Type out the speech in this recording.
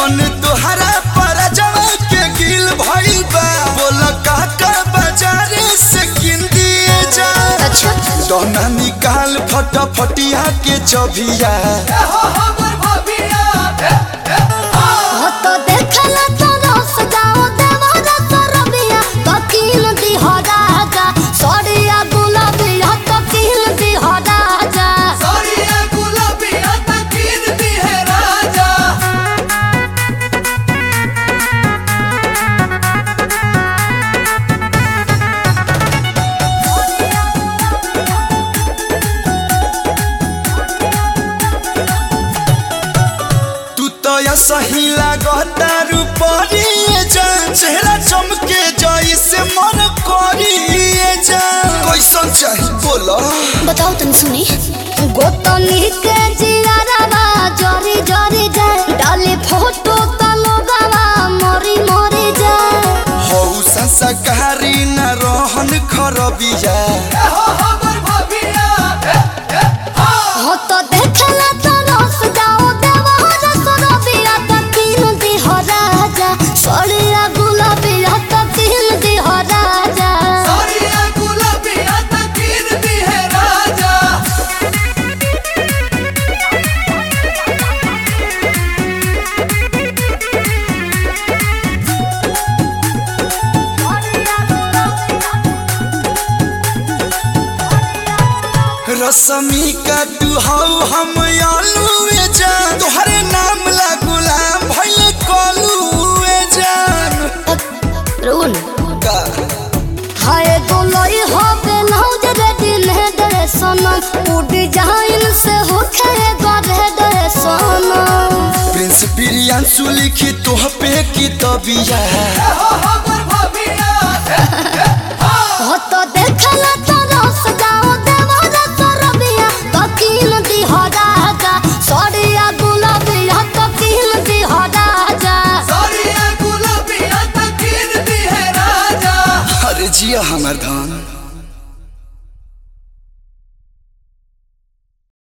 मन तोहरा पर जवा के गिल भइल बा बोल काका बाजारे से किन दिए जा अच्छा दोना निकाल फटाफटिया के चबिया हो तो देखला तो रस जाओ देवरा तो रबिया तो किन दी हो राजा सड़िया गुलाबिया तो किन दी हो राजा तू तो या सही लागता रूपरिए जा चेहरा चमके जाई से मन करिए जा कैसन चाही बोलो बताओ तन सुनी गोतनी के जियारावा जरी जरी जाए डाले फोटो त लोगावा मरी मरी जाए हौ संस्कारी न रहन खरबिया हो तो देखला तो रस जाओ देवरा तो रबिया तो किन दी हो राजा सड़िया गुलाबिया तो किन दी हो राजा रसमी का तू हौ हम आलूए जान तोहरे नाम ला गुलाम भइले कलूए जान रुन का हाय गोलोई हो बेलौज रे दिन है दरे सनम उ डिजाइन से हो खे गरे दरे सनम प्रिंस प्रियांशु लिखी तोह पे की तबिया हो तो